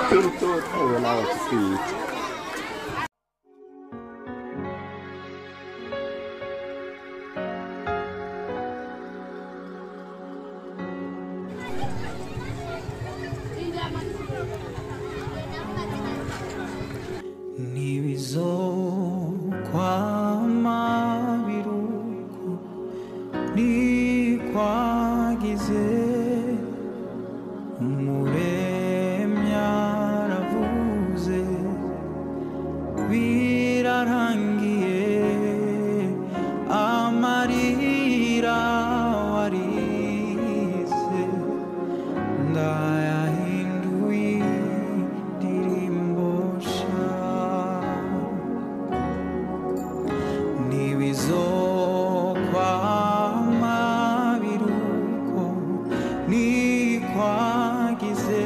ubu nawe twite ntibizokwama biruko nikwagize umuremyi aravuze birarangiye amarira warize ndayahinduye indirimbo sha ntibizokwama biruko nikwagize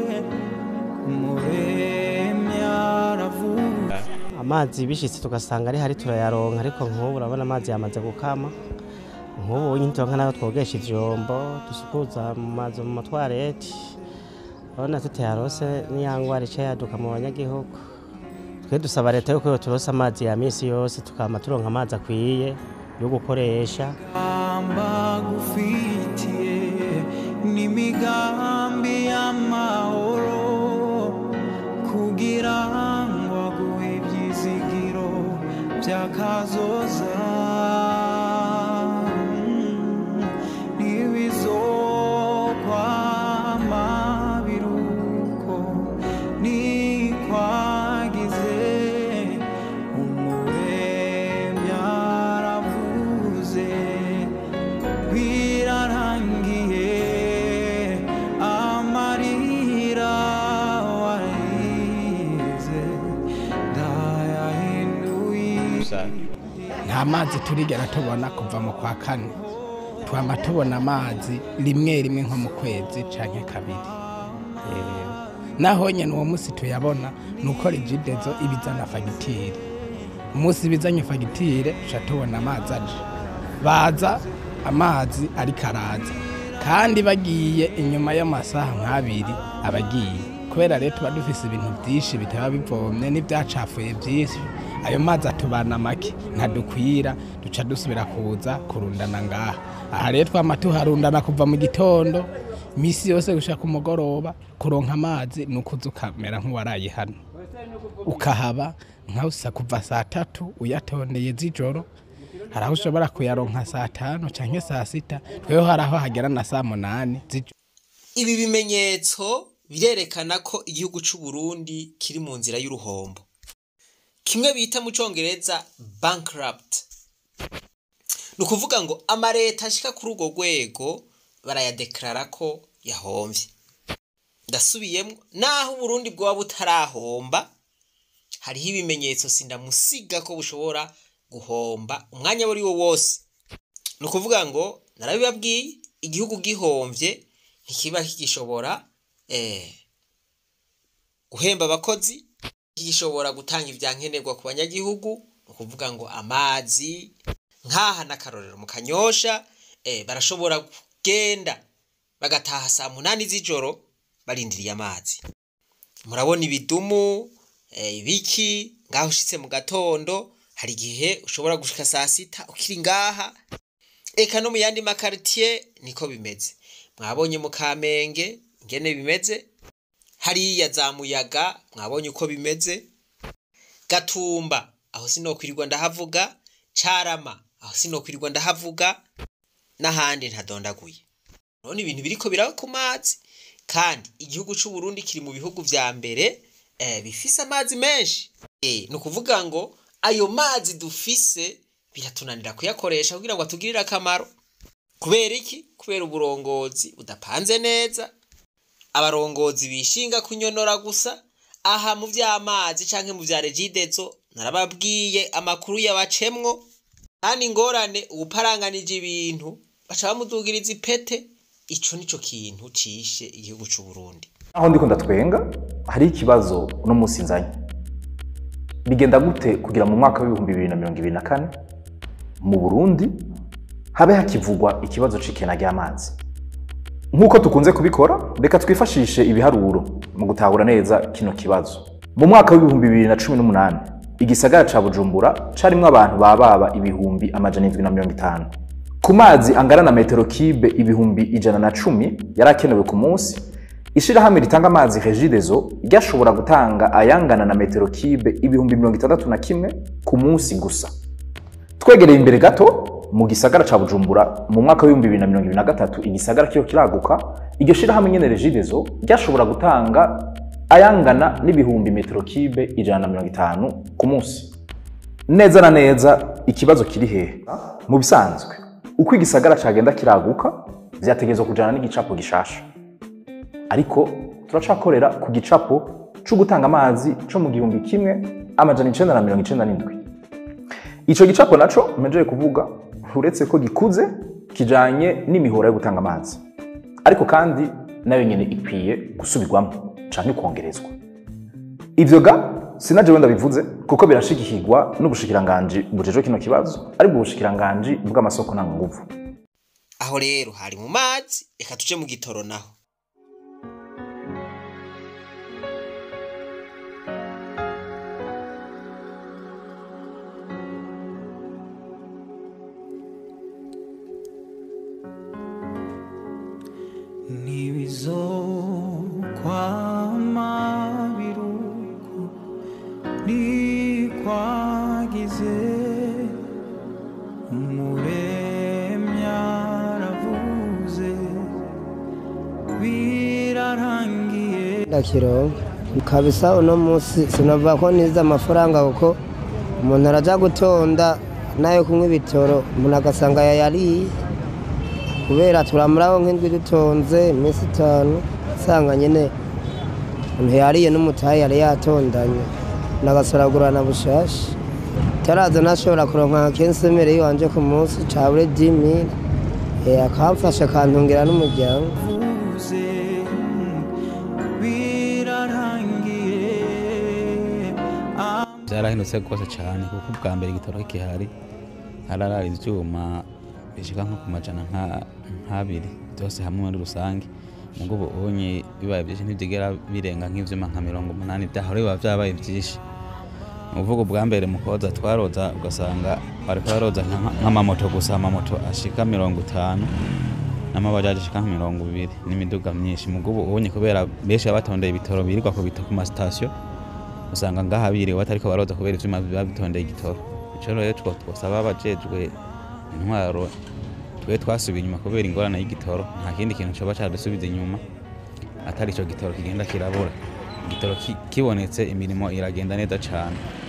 umuremyi aravuga amazi bishitse tugasanga ari hari turayaronka ariko nk'ubu urabona amazi yamaze gukama nk'ubu nyine turonka nayo twogesha ivyombo dusukuza mu mazu mu matwareti urabona tutayarose n'iyangwara ica yaduka mu banyagihugu twe dusaba leta yuko yoturosa amazi ya misi yose tukama turonka amazi akwiye yo gukoresha amba gufitiye n'imigambi y'amahoro kugira ngo aguhe ibyizigiro by'akazoza ntibizokwama biruko nikwagize umuremyi aravuze birarangiye amarira warize ndayahinduye nta mazi turigera tubona kuva mu kwa kane twama tubona amazi rimwe rimwe nko mu kwezi canke kabiri Eh, naho nyene uwo musi tuyabona ni uko rigidezo ibizana fagitire umunsi bizanye fagitire tuca tubona amazi aje baza amazi ariko araza kandi bagiye inyuma y'amasaha nk'abiri abagiye kubera rero tuba dufise ibintu byinshi bitaba bivomye n'ibyacafuye byinshi ayo mazi atubana make ntadukwira duca dusubira kuza kurundana ngaha aha rero twama tuharundana kuva mu gitondo misi yose gushaka umugoroba kuronka amazi ni ukuza ukamera nk'uwaraye hano ukahaba nkawusa kuva saa tatu uyatondeye z'ijoro hari aho ushobora kuyaronka saa tanu canke saa sita tweho hari aho hagera na saa munani z'ijoro ibi bimenyetso birerekana ko igihugu c'u Burundi kiri mu nzira y'uruhombo kimwe bita mu congereza bankrupt ni ukuvuga ngo amareta ashika kuri urwo rwego barayadeklarara ko yahomvye ndasubiyemwo naho uburundi bwoba butarahomba hariho ibimenyetso sindamusiga ko bushobora guhomba umwanya wari wo wose ni ukuvuga ngo narabibabwiye igihugu gihomvye ntikiba kigishobora eh, guhemba abakozi gishobora gutanga ivyankenerwa ku banyagihugu ni ukuvuga ngo amazi nk'aha n'akarorero mu kanyosha eh, barashobora kugenda bagataha saa munani z'ijoro barindiriye amazi murabona ibidumu eh, ibiki ngaho ushitse mu gatondo hari igihe ushobora gushika saa sita ukiri ngaha eka no mu yandi makaritiye niko bimeze mwabonye mu kamenge ingene bimeze hariya za muyaga mwabonye uko bimeze gatumba aho sinokwirirwa ndahavuga carama aho sinokwirirwa ndahavuga n'ahandi ntadondaguye urabona ibintu biriko biraba ku mazi kandi igihugu c'u Burundi kiri mu bihugu vya mbere eh, bifise amazi menshi eh, ni ukuvuga ngo ayo mazi dufise biratunanira kuyakoresha kugira ngo atugirire akamaro kubera iki kubera uburongozi budapanze neza abarongozi bishinga kunyonora gusa aha mu vy'amazi canke mu vya regidezo narababwiye amakuru yabacemwo kandi ingorane uwuparanganije ibintu baca bamudugiriza ipete ico nico kintu cishe igihugu c'u Burundi aho ndiko ndatwenga hari ikibazo uno munsi nzanye bigenda gute kugira mu mwaka w'ibihumbi bibiri na mirongo ibiri na kane mu burundi habe hakivugwa ikibazo c'ikena ry'amazi nk'uko tukunze kubikora reka twifashishe ibiharuro mu gutahura neza kino kibazo mu mwaka w'ibihumbi bibiri na cumi n'umunani igisagara ca bujumbura carimwo abantu bababa ibihumbi amajana indwi na mirongo itanu ku mazi angana na metero kibe ibihumbi ijana na cumi yari akenewe ku munsi ishirahamwe ritanga amazi regidezo ryashobora gutanga ayangana na metero kibe ibihumbi mirongo itandatu na kimwe ku munsi gusa twegereye imbere gato mu gisagara ca bujumbura mu mwaka w'ibihumbi bibiri na mirongo ibiri na gatatu igisagara kiyo kiraguka iryo shirahamwe nyene regidezo ryashobora gutanga ayangana n'ibihumbi metero kibe ijana na mirongo itanu ku munsi neza na neza ikibazo kiri hehe mu bisanzwe uko igisagara cagenda kiraguka vyategerezwa kujana n'igicapo gishasha ariko turacakorera ku gicapo co gutanga amazi co mu gihumbi kimwe amajana icenda na mirongo icenda n'indwi ico gicapo naco mpejeje kuvuga uretse ko gikuze kijanye n'imihora yo gutanga amazi ariko kandi nayo nyene ikwiye gusubirwamo canke kongerezwa ivyo ga sinaje wenda bivuze kuko birashigikirwa n'ubushikiranganji bujejwe kino kibazo aribwo bushikiranganji bw'amasoko ntanganguvu aho rero hari mu mazi reka tuje mu gitoro naho ntibizokwama biruko nikwagize umuremya aravuze birarangiye ndakiro kabisa uno munsi sinova ko nize amafaranga kuko umuntu araja gutonda nayo kunywa ibitoro umuntu agasanga yayariye kubera turamuraho nk'indwi dutonze iminsi itanu usanga nyine umuntu yariye n'umutayi yari yatondanye nagasoragurana bushasha taraza nashobora kuronka kensemere yiwanje ku munsi cabure dimire akamfasha akantungira n'umuryango vuze birarangiye byarahindutse rwose cyane kuko ubwa mbere igitoro kihari hararara ibyuma bishika nko ku majana nka- nk'abiri byose hamwe muri rusange mugo ubu unye bibaye byinshi ntibyigera birenga nk'ivyuma nka mirongo umunani byahora biba vyabaye byinshi ni ukuvuga ubwa mbere mu koza twaroza ugasanga bariko baroza nka- nk'amamoto gusa amamoto ashika mirongo itanu n'amabajaji ashika nka mirongo ibiri n'imiduga myinshi mugo ubu unye kubera benshi baba batondeye ibitoro birirwa ku bito ku masitasiyo usanga ngaha biriwe batariko baroza kubera ivyuma biba bitondeye igitoro ico rero two twosaba abajejwe intwaro twe twasubiye inyuma kubera ingorane y'igitoro nta kindi kintu coba cadusubiza inyuma atari ico gitoro kigenda kirabura igitoro ki- kibonetse imirimo iragenda neza cane